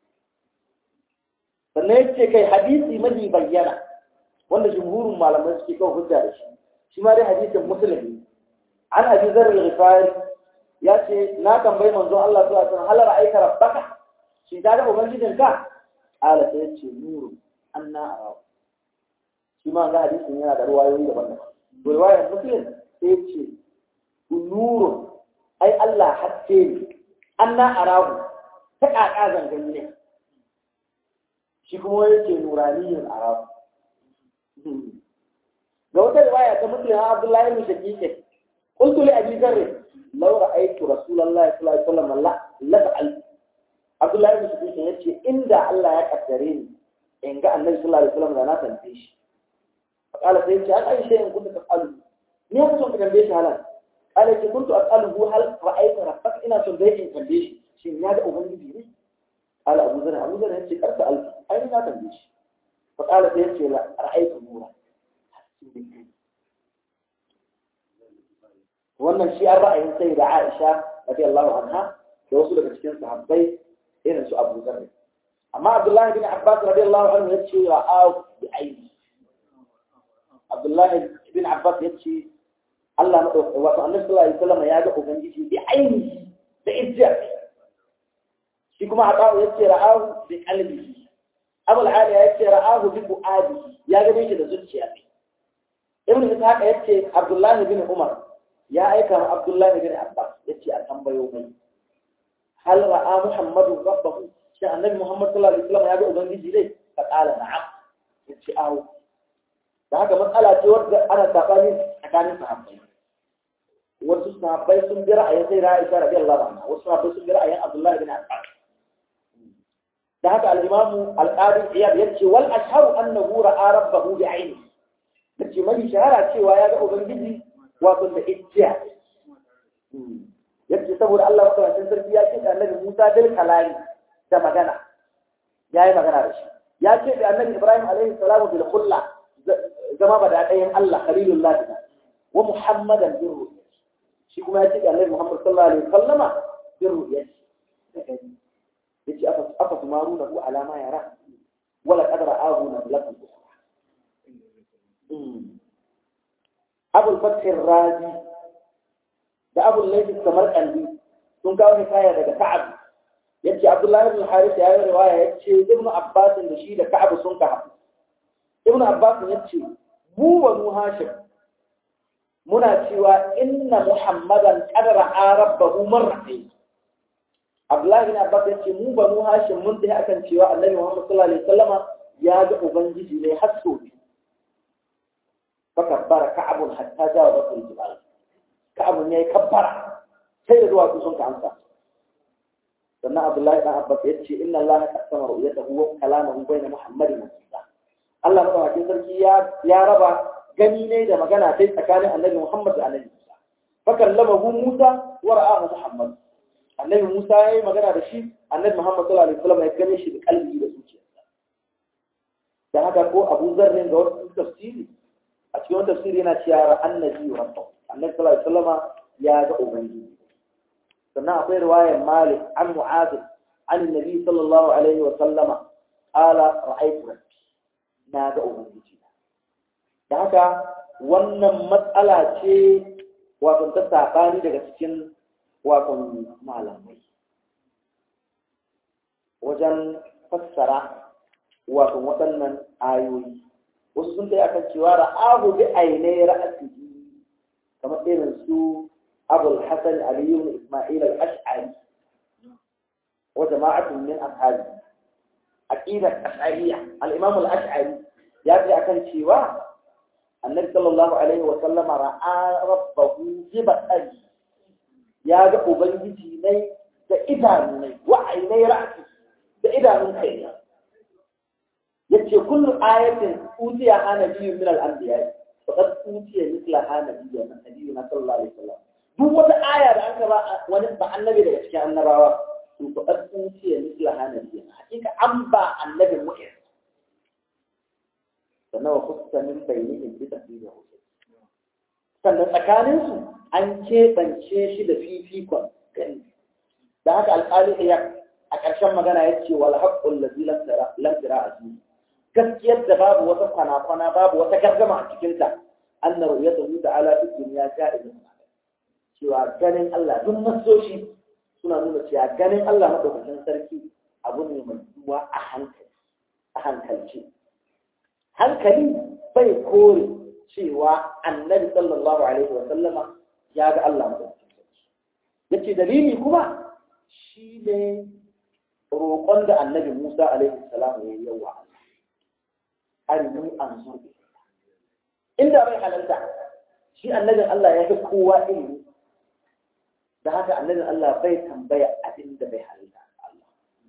sannan ya ce kai hadisi mafi bayyana wanda jumhurin malamai suke kawo hujja da shi shi ma dai hadisin musulmi an abi zarar rifari ya ce na tambayi manzo Allah su asan halar aika rabbaka shi ta ga ubangijin ka ala sai ce nuru anna arahu shi ma ga hadisin yana da ruwayoyi daban-daban riwayar muslim sai ce nurun ai Allah haske ne anna arahu ta kaka zangan ne shi kuma yake nuraniyin arahu ga wata riwaya ta muslim ha Abdullahi ibn Shaqiq qultu li Abi Dharr law ra'aytu Rasulullahi sallallahu alaihi wasallam la la fa'al Abdullahi ibn Shaqiq yace inda Allah ya kaddare ni in ga Annabi sallallahu alaihi wasallam da na tantance shi فقال سيدي هل أي شيء كنت تفعله؟ مين كنت تنبيش هلا؟ قال إذا كنت أسأله هل رأيت ربك إنا تنبيش تنبيش شين يا ده أبني بيني؟ قال أبو ذر أبو ذر هنشي أرسل ألف أين لا تنبيش؟ فقال سيدي لا رأيت نورا wannan shi an ra'ayin sai da Aisha radiyallahu anha da wasu daga cikin sahabbai irin su Abu Dharr amma Abdullah bin Abbas radiyallahu anhu ya ce wa au bi aini Abdullahi bin Abbas ya ce Allah maɗauka wato annabi sallallahu alaihi wasallam ya ga ubangiji bi ainihi da ijjar shi kuma Abu ya ce ra'ahu bi qalbihi Abu al ya ce ra'ahu bi fuadi ya ga shi da zuciya ne Ibn Ishaq ya ce Abdullahi bin Umar ya aika ma Abdullahi bin Abbas ya ce a tambayo mai hal ra'a Muhammadu rabbahu shi annabi Muhammad sallallahu alaihi wasallam ya ga ubangiji dai fa qala na'am ya ce awo da haka matsala ce wadda ana sabani tsakanin sahabbai wasu sahabbai sun bi ra'ayin sai Aisha radiyallahu anha wasu sahabbai sun bi ra'ayin Abdullah bin Abbas da haka al-Imam al-Qadi Iyad yace wal ashharu annahu ra'a rabbahu bi 'ayni yace mai shahara cewa ya ga ubangiji wato da ijja yace saboda Allah subhanahu sarki ya ce da Annabi Musa bil kalami da magana yayi magana da shi ya ce da Annabi Ibrahim alaihi salamu bil khulla zama ba da ɗayan Allah khalilullah da wa Muhammadan bin ru'ya shi kuma ya ce da Annabi Muhammad sallallahu alaihi wasallama bin ru'ya yace afa afa tumaruna hu ala ma yara wala qad ra'ahu nablatan ukhra Abul Fath razi da Abul Layth Samarkandi sun kawo hikaya daga Ka'ab yace Abdullah ibn Harith ya yi riwaya yace Ibn Abbas da shi da Ka'ab sun ka haɗu Ibn Abbas yace mu banu Hashim muna cewa inna Muhammadan qad ra'a rabbahu marratayn Abdullah ibn Abbas yace mu banu Hashim mun dai akan cewa Annabi Muhammad sallallahu alaihi wasallama ya ga ubangiji ne har sau biyu فكبر كعب حتى جاوزته الجبال كعب ne kabbara sai da duwatsu sun ka amsa sannan Abdullahi dan Abbas ya ce inna Allah taqsama ru'yatahu wa kalamahu bayna Muhammadin wa Isa Allah madaukakin sarki ya ya raba gani ne da magana sai tsakanin Annabi Muhammad da Annabi Isa fa kallamahu Musa wa ra'ahu Muhammad Annabi Musa ya yi magana da shi Annabi Muhammad sallallahu alaihi wasallam ya gane shi da kalbi da zuciyarsa da haka ko Abu Zarr da wasu tafsiri a cikin wani tafsiri yana cewa annabi wa rabbu annabi sallallahu alaihi wasallam ya ga ubangiji sannan akwai riwayar malik an mu'adh an annabi sallallahu alaihi wasallama qala ra'aytu rabbi na ga ubangiji da haka wannan matsala ce wato ta sabani daga cikin wato malamai wajen fassara wato waɗannan ayoyi wasu sun kai akan cewa ra'ahu bi ainai ra'asihi kamar irin su abul hasan ali ibn isma'il al-ash'ari wa jama'atun min ashabi aqidat ash'ariyya al-imam al-ash'ari ya ce akan cewa annabi sallallahu alaihi wa sallama ra'a rabbahu bi basari ya ga ubangiji ne da idanu ne wa ainai ra'asi da idanun kai yace kullu ayatin utiya hana biyu min al-anbiya faqad utiya mithla hana biyu min nabiyina sallallahu alaihi wasallam duk wata aya da aka ba wani ba annabi daga cikin annabawa to faqad utiya mithla hana biyu hakika an ba annabi mu'min sannan wa kusa min bayyinin bi tafsirin sannan tsakaninsu an keɓance shi da fifikon gani da haka alƙali ya a ƙarshen magana ya ce wal haqqul ladzi lam tara asmi gaskiyar da babu wata kwana-kwana babu wata gargama a cikin ta anna ru'yatuhu ta'ala fi dunya ja'izun cewa ganin Allah duk nasoshi suna nuna cewa ganin Allah madaukakin sarki abu ne mai duwa a hankali a hankalce hankali bai kore cewa annabi sallallahu alaihi wa sallama ya ga Allah madaukakin sarki yace dalili kuma shi ne roƙon da annabi Musa alaihi salam ya yi yawa arini an zo inda bai halalta shi annabin Allah ya fi kowa ilimi da haka annabin Allah bai tambaya abin da bai halalta Allah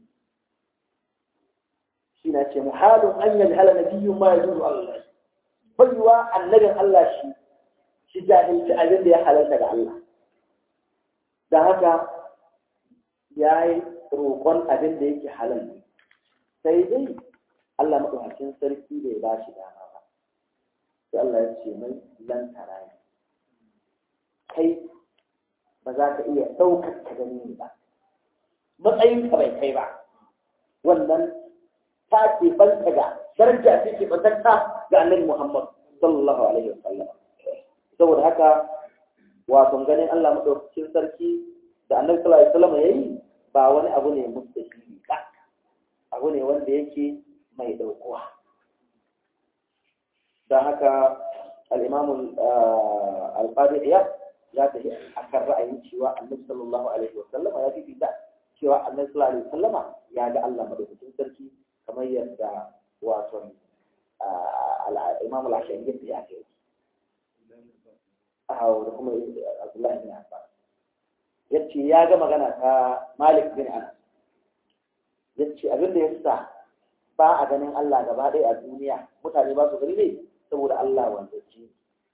shi na ce muhalun an yi hala na biyun ma ya zuwa Allah baiwa annabin Allah shi shi jahilci abin da ya halalta ga Allah da haka ya yi roƙon abin da yake halal ne sai dai Allah maɗaukakin sarki bai ba shi dama ba sai Allah ya ce mai lan tarani kai ba za ka iya ɗaukar ka gani ni ba matsayinka bai kai ba wannan ta ke banta ga daraja ce ke bantarta ga annabi Muhammad sallallahu alaihi wa sallam saboda haka wato ganin Allah maɗaukakin sarki da annabi sallallahu alaihi wa sallam yayi ba wani abu ne mustahili ba abu ne wanda yake mai ɗaukuwa don haka al'imamun alƙadiyya ya tafi a kan ra'ayin cewa annabi sallallahu alaihi wa sallama ya fi fita cewa annabi sallallahu alaihi wa sallama ya ga Allah madaukakin sarki kamar yadda wato imam al-ashari yadda ya ke a da kuma abdullahi bin abbas yace ya ga magana ta malik bin anas yace abin da ya sa ba a ganin Allah gaba ɗaya a duniya mutane ba su gani ne saboda Allah wanda ce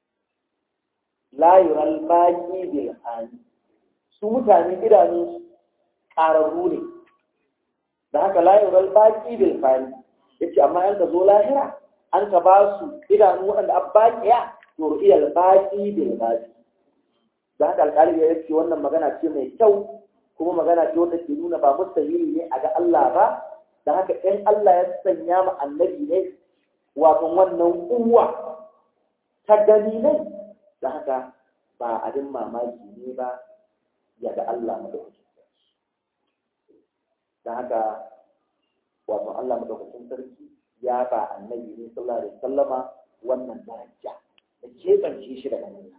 la yural baqi bil hali su mutane idanu ƙararru ne da haka la yural baqi bil hali yace amma an ka zo lahira an ka ba su idanu waɗanda an baƙiya to ru'iyal baqi bil baqi da haka alƙali ya ce wannan magana ce mai kyau kuma magana ce wanda ke nuna ba mustahili ne a ga Allah ba da haka in Allah ya sanya ma annabi ne wato wannan uwa ta gani ne da haka ba abin mamaki ne ba ya ga Allah madaukakin sarki da haka wato Allah madaukakin sarki ya ba annabi ne sallallahu alaihi wasallama wannan daraja da keɓance shi daga nan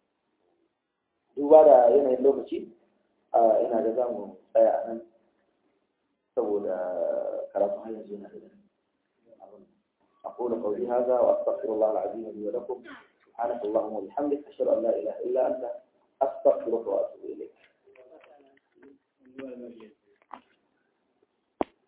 duba da yanayin lokaci ina da za mu tsaya a nan saboda karatu har yanzu yana da أقول قولي هذا وأستغفر الله العظيم لي ولكم سبحانك اللهم وبحمدك أشهد أن لا إله إلا أنت أستغفرك وأتوب إليك